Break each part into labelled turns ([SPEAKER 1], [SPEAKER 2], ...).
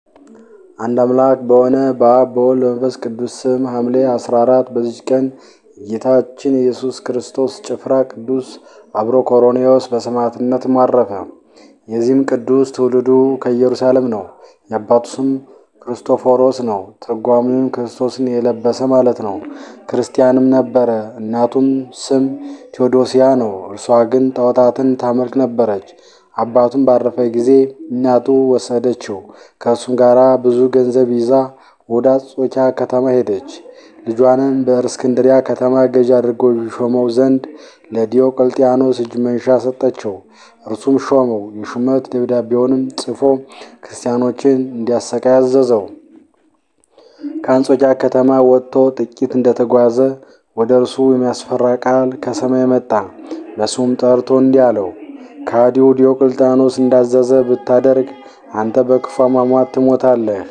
[SPEAKER 1] አንድ አምላክ በሆነ በአብ በወልድ በመንፈስ ቅዱስ ስም ሐምሌ 14 በዚች ቀን ጌታችን ኢየሱስ ክርስቶስ ጭፍራ ቅዱስ አብሮኮሮኔዎስ በሰማዕትነት አረፈ። የዚህም ቅዱስ ትውልዱ ከኢየሩሳሌም ነው። የአባቱ ስም ክርስቶፎሮስ ነው። ትርጓሜውም ክርስቶስን የለበሰ ማለት ነው። ክርስቲያንም ነበረ። እናቱም ስም ቴዎዶሲያ ነው። እርሷ ግን ጣዖታትን ታመልክ ነበረች። አባቱም ባረፈ ጊዜ እናቱ ወሰደችው። ከእርሱም ጋር ብዙ ገንዘብ ይዛ ወደ አንጾኪያ ከተማ ሄደች። ልጇንም በእስክንድሪያ ከተማ ገዥ አድርጎ ሾመው ዘንድ ለዲዮቅልጥያኖስ እጅ መንሻ ሰጠችው። እርሱም ሾመው። የሹመት ደብዳቤውንም ጽፎ ክርስቲያኖችን እንዲያሰቃይ አዘዘው። ከአንጾኪያ ከተማ ወጥቶ ጥቂት እንደተጓዘ ወደ እርሱ የሚያስፈራ ቃል ከሰማይ መጣ። በስሙም ጠርቶ እንዲህ አለው፣ ከሃዲው ዲዮቅልጥያኖስ እንዳዘዘ ብታደርግ አንተ በክፉ አሟሟት ትሞታለህ።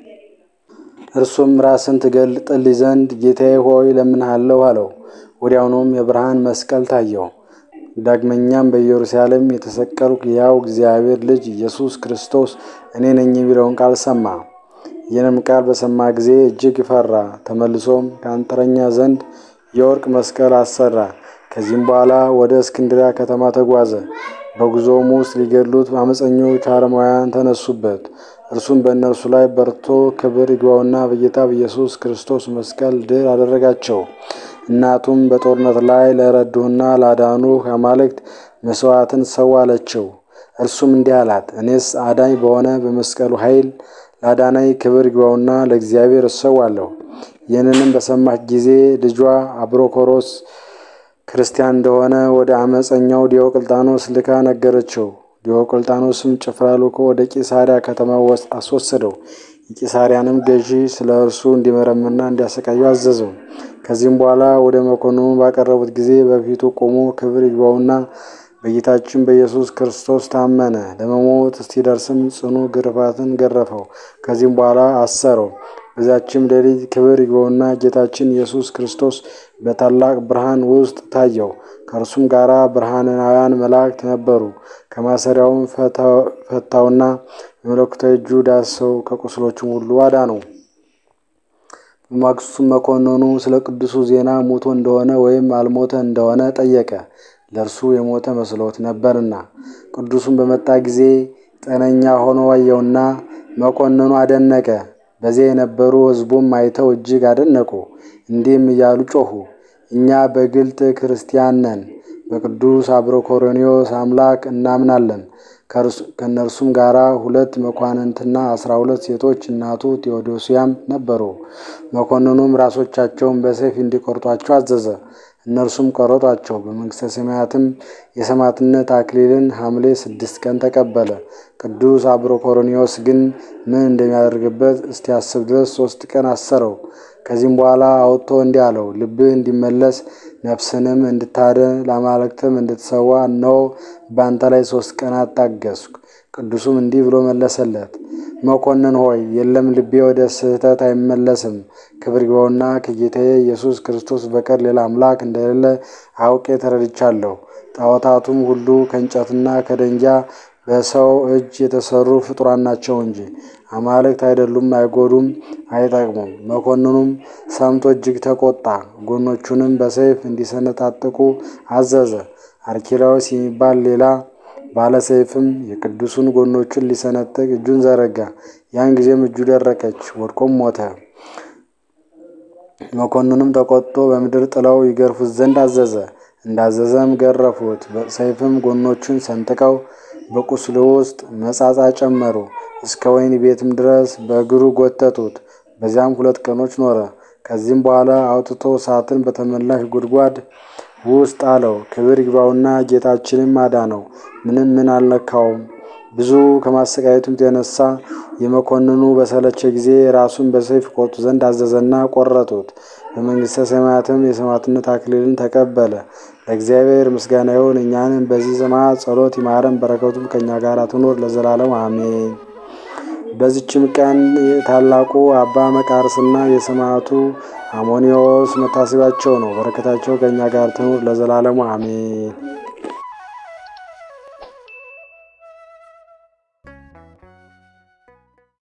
[SPEAKER 1] እርሱም ራስን ትገልጥልኝ ዘንድ ጌታዬ ሆይ እለምንሃለሁ አለው። ወዲያውኑም የብርሃን መስቀል ታየው። ዳግመኛም በኢየሩሳሌም የተሰቀልኩ የሕያው እግዚአብሔር ልጅ ኢየሱስ ክርስቶስ እኔ ነኝ የሚለውን ቃል ሰማ። ይህንም ቃል በሰማ ጊዜ እጅግ ፈራ። ተመልሶም ከአንጥረኛ ዘንድ የወርቅ መስቀል አሰራ። ከዚህም በኋላ ወደ እስክንድሪያ ከተማ ተጓዘ። በጉዞውም ውስጥ ሊገድሉት አመፀኞች አረማውያን ተነሱበት። እርሱም በእነርሱ ላይ በርቶ ክብር ይግባውና በጌታ በኢየሱስ ክርስቶስ መስቀል ድል አደረጋቸው። እናቱም በጦርነት ላይ ለረዱህና ላዳኑህ አማልክት መስዋዕትን ሰው አለችው። እርሱም እንዲህ አላት፣ እኔስ አዳኝ በሆነ በመስቀሉ ኃይል ላዳናይ ክብር ይግባውና ለእግዚአብሔር እሰዋለሁ። ይህንንም በሰማች ጊዜ ልጇ አብሮኮሮስ ክርስቲያን እንደሆነ ወደ አመፀኛው ዲዮቅልጣኖስ ልካ ነገረችው። ዲዮቅልጣኖስም ጭፍራ ልኮ ወደ ቂሳሪያ ከተማ አስወሰደው። የቂሳሪያንም ገዢ ስለ እርሱ እንዲመረምርና እንዲያሰቃየው አዘዘው። ከዚህም በኋላ ወደ መኮንኑ ባቀረቡት ጊዜ በፊቱ ቆሞ ክብር ይግባውና በጌታችን በኢየሱስ ክርስቶስ ታመነ። ለመሞት እስኪደርስም ጽኑ ግርፋትን ገረፈው። ከዚህም በኋላ አሰረው። በዚያችም ሌሊት ክብር ይግባውና ጌታችን ኢየሱስ ክርስቶስ በታላቅ ብርሃን ውስጥ ታየው። ከእርሱም ጋር ብርሃናውያን መላእክት ነበሩ። ከማሰሪያውም ፈታውና በመለኮታዊ እጁ ዳሰው ከቁስሎቹም ሁሉ አዳነው። በማግስቱም መኮንኑ ስለ ቅዱሱ ዜና ሞቶ እንደሆነ ወይም አልሞተ እንደሆነ ጠየቀ። ለእርሱ የሞተ መስሎት ነበርና። ቅዱሱን በመጣ ጊዜ ጤነኛ ሆኖ አየውና መኮንኑ አደነቀ። በዚያ የነበሩ ሕዝቡም አይተው እጅግ አደነቁ። እንዲህም እያሉ ጮኹ፣ እኛ በግልጥ ክርስቲያን ነን፣ በቅዱስ አብሮኮሮኔዎስ አምላክ እናምናለን። ከእነርሱም ጋር ሁለት መኳንንትና አስራ ሁለት ሴቶች እናቱ ቴዎዶሲያም ነበሩ። መኮንኑም ራሶቻቸውን በሰይፍ እንዲቆርጧቸው አዘዘ። እነርሱም ቆረጧቸው። በመንግሥተ ሰማያትም የሰማዕትነት አክሊልን ሐምሌ ስድስት ቀን ተቀበለ። ቅዱስ አብሮኮሮኔዎስ ግን ምን እንደሚያደርግበት እስቲያስብ ድረስ ሶስት ቀን አሰረው። ከዚህም በኋላ አውጥቶ እንዲህ አለው፣ ልብህ እንዲመለስ ነፍስንም እንድታድን ለአማልክትም እንድትሰዋ እነሆ በአንተ ላይ ሶስት ቀናት ታገስኩ። ቅዱሱም እንዲህ ብሎ መለሰለት፣ መኮንን ሆይ የለም፣ ልቤ ወደ ስህተት አይመለስም። ክብር ይግባውና ከጌታዬ ኢየሱስ ክርስቶስ በቀር ሌላ አምላክ እንደሌለ አውቄ ተረድቻለሁ። ጣዖታቱም ሁሉ ከእንጨትና ከደንጊያ በሰው እጅ የተሰሩ ፍጡራን ናቸው እንጂ አማልክት አይደሉም፣ አይጎዱም፣ አይጠቅሙም። መኮንኑም ሰምቶ እጅግ ተቆጣ። ጎኖቹንም በሰይፍ እንዲሰነጣጥቁ አዘዘ። አርኪላዎስ የሚባል ሌላ ባለሰይፍም የቅዱሱን ጎኖቹን ሊሰነጥቅ እጁን ዘረጋ። ያን ጊዜም እጁ ደረቀች፣ ወድቆም ሞተ። መኮንኑም ተቆጥቶ በምድር ጥለው ይገርፉት ዘንድ አዘዘ። እንዳዘዘም ገረፉት። በሰይፍም ጎኖቹን ሰንጥቀው በቁስሉ ውስጥ መጻጻ ጨመሩ። እስከ ወህኒ ቤትም ድረስ በእግሩ ጎተቱት። በዚያም ሁለት ቀኖች ኖረ። ከዚህም በኋላ አውጥቶ እሳትን በተመላሽ ጉድጓድ ውስጥ አለው። ክብር ይግባውና ጌታችንም አዳነው። ምንም ምን አልነካውም። ብዙ ከማሰቃየቱም የተነሳ የመኮንኑ በሰለቸ ጊዜ ራሱን በሰይፍ ቆርጡ ዘንድ አዘዘና ቆረጡት። በመንግሥተ ሰማያትም የሰማዕትነት አክሊልን ተቀበለ። ለእግዚአብሔር ምስጋና ይሁን። እኛንም በዚህ ሰማዕት ጸሎት ይማረን፣ በረከቱም ከእኛ ጋር ትኖር ለዘላለም አሜን። በዚችም ቀን ታላቁ አባ መቃርስና የሰማዕቱ አሞኒዎስ መታሰቢያቸው ነው። በረከታቸው ከእኛ ጋር ትኑር ለዘላለሙ አሜን።